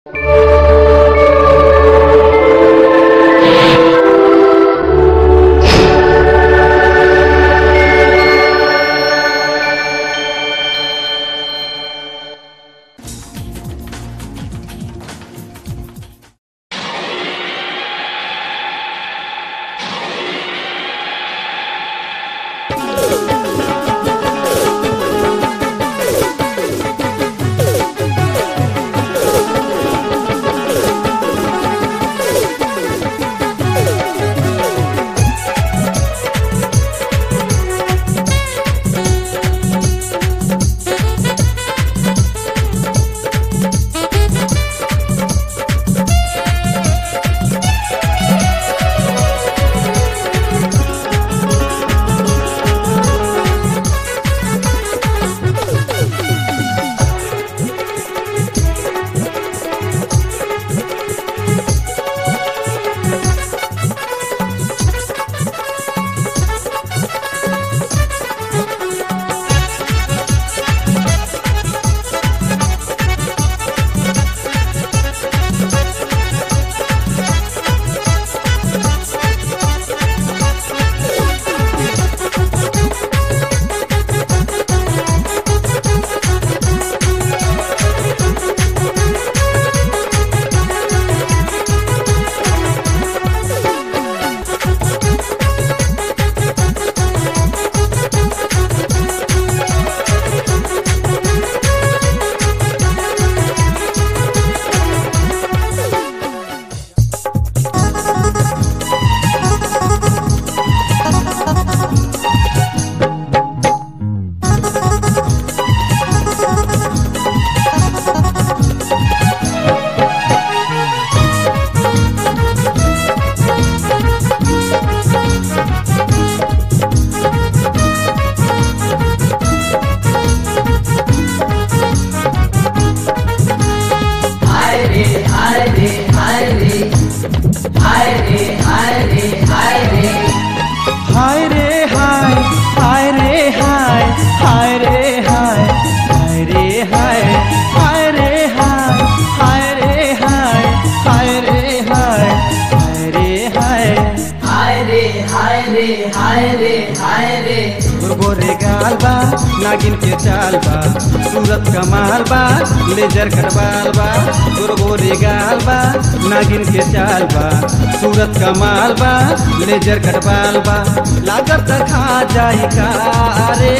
हाय रे हाय हाय रे हाय हाय रे हाय हाय रे हाय हाय रे हाय हाय रे हाय हाय रे हाय हाय रे हाय हाय रे हाय रे हाय रे हाय रे गोरे गाल बा नागिन के चाल बा सूरत कमाल बा लेजर खरबाल बा गोरे गाल बा नागिन के चाल बा सूरत कमाल बा लेजर खरबाल बा लागत खा जाई का रे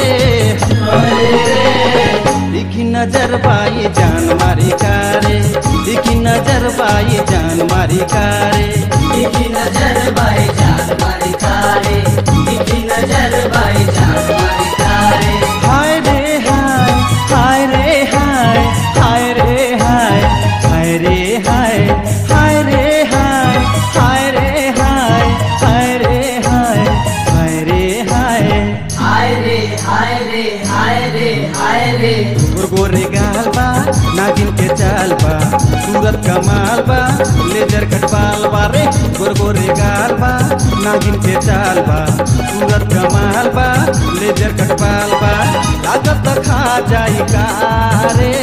दिखी नजर पाई जान मारी कारे दिखी नजर पाई जान मारी कारे दिखी नजर बाई जान मारी कारे दिखी नजर बाई जान मारी कारे हाय रे हाय हाय रे हाय हाय रे हाय हाय रे हाय हाय रे हाय हाय रे हाय हाय रे हाय हाय रे हाय हाय रे हाय रे हाय रे हाय रे गोरे गाल बा नागिन के चाल बा सूरत कमाल बा लेजर खटबाल बा रे गोर गोरे गाल बा नागिन के चाल बा सूरत कमाल बा लेजर खटबाल बा लागत खा जाई का रे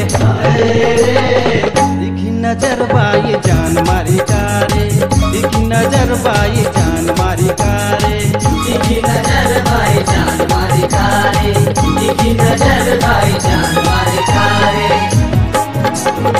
दिखी नजर बाई जान मारी कारे दिखी नजर बाई जान मारी कारे दिखी नजर बाई जान मारी कारे दिखी नजर बाई जान मारी कारे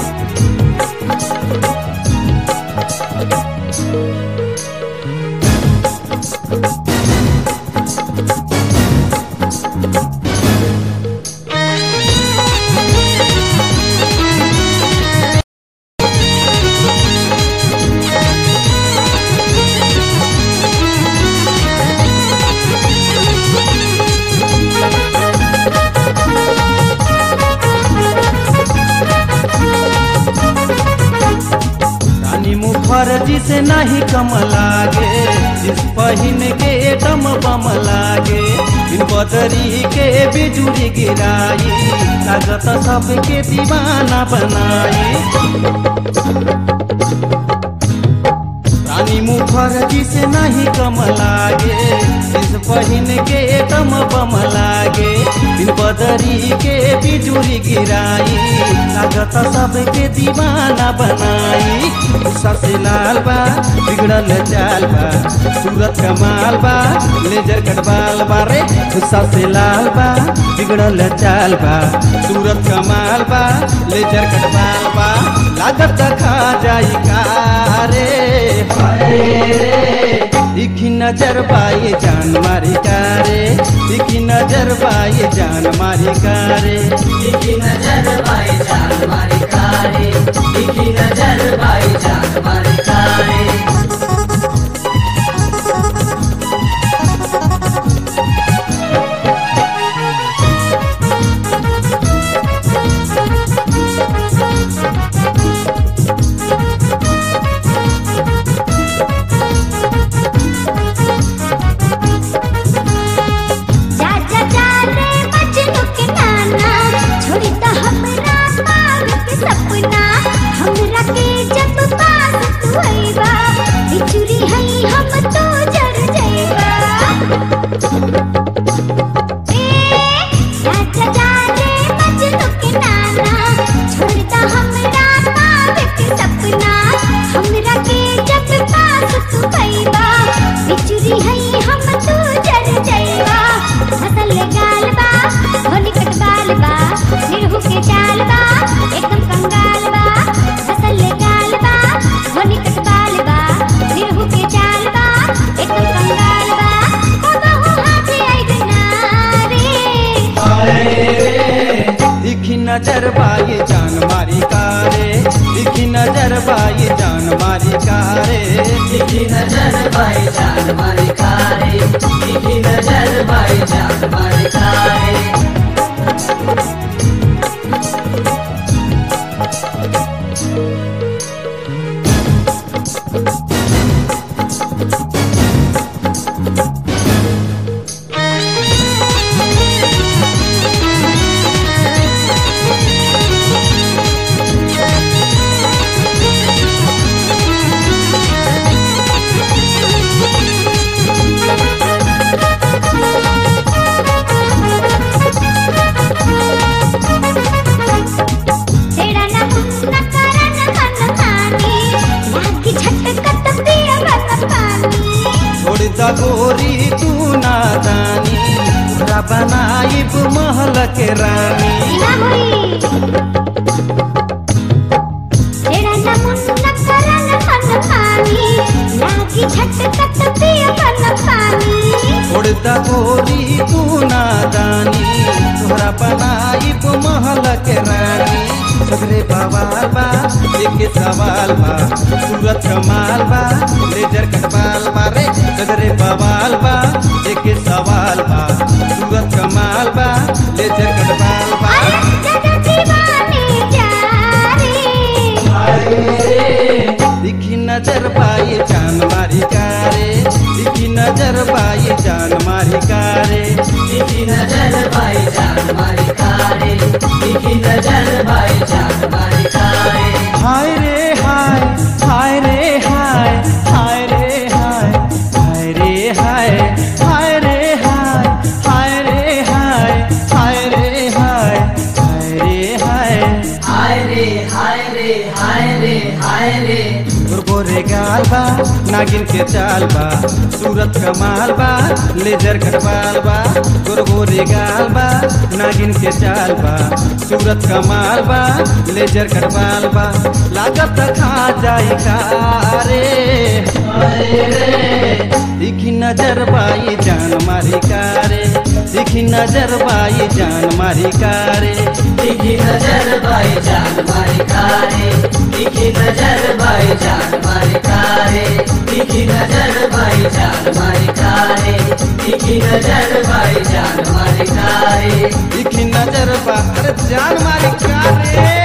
रानी मुखर्जी से नहीं कम लागे जिस पहिन के दम बम लागे बिन बदरी के बिजुरी गिराई लागत सबके दीवाना बनाई रानी मुखर्जी से नहीं कम लागे जिस पहिन के तम बम लागे दिन बदरी के बिजुरी गिराई लागत सबके दीवाना बनाई सबसे लाल बा बिगड़ल चाल बा सूरत कमाल बा लेजर कटवाल बा रे सबसे लाल बा बिगड़ल चाल बा सूरत कमाल बा लेजर कटवाल बा लागत खा जाई का रे दिखी नजर बाई जान मारी कारे दिखी नजर बाई जान मारी कारे दिखी नजर भाई जान मारी कारे दिखी नजर भाई जान मारी कारे जा जा जा रे मजनू के नाना छोड़ी तो हमरा पाव के सपना हमरा के जब पास तू आईबा बिचुरी हई हम तो जर जाईबा ए जा जा जा रे मजनू के नाना छोड़ी तो हमरा पाव के सपना हमरा के जब पास तू आईबा बिचुरी हई हम तो जर जाईबा फसल गाल बा होली कटवाल बा निरहु के चाल बा एकदम कंगाल बा फसल गाल बा होली कटवाल बा निरहु के चाल बा एकदम कंगाल बा ओ बहु हाथे आई रे दिखी नजर बाई जान मारी कारे दिखी नजर बाई जान मारी कारे दिखी नजर भाई जान मारी कारे दिखी नजर भाई जान मारी कारे तेरा ना मुन्ना करन मन मानी लागी झटकत पिया बन पानी छोड़ द गोरी तू नादानी तोरा बनाइब महल के रानी ना होई तेरा ना मुन्ना करन मन मानी लागी झटकत पिया बन पानी छोड़ द गोरी तू नादानी तोरा बनाइब महल के रानी सगरे बवाल बा एक सवाल बा सूरत कमाल बा लेजर कटवाल बा रे सगरे बवाल बा एक सवाल बा सूरत कमाल बा लेजर कटवाल बा अरे जग दीवाने जा रे दिखी नजर पाई जान मारी कारे दिखी नजर पाई जान मारी कारे दिखी नजर भाई जान मारी कारे दिखी नजर भाई जान मारी कारे हाय रे हाय हाय रे हाय हाय रे हाय हाय रे हाय हाय रे हाय हाय रे हाय हाय रे हाय हाय रे हाय हाय रे हाय रे हाय रे हाय रे तोर गोरे गाल बा नागिन के चाल बा सूरत कमाल बा लेजर कटवाल बा तोर गोरे गाल बा नागिन के चाल बा सूरत कमाल बा लेजर कटवाल बा लागत खा जाई का रे दिखी नजर बाई जान मारी कारे दिखी नजर बाई जान मारी कारे दिखी नजर भाई जान मारी कारे दिखी नजर भाई जान मारी कारे दिखी नजर भाई जान मारी कारे दिखी नजर भाई जान मारी कारे दिखी नजर बा अरे जान मारी कारे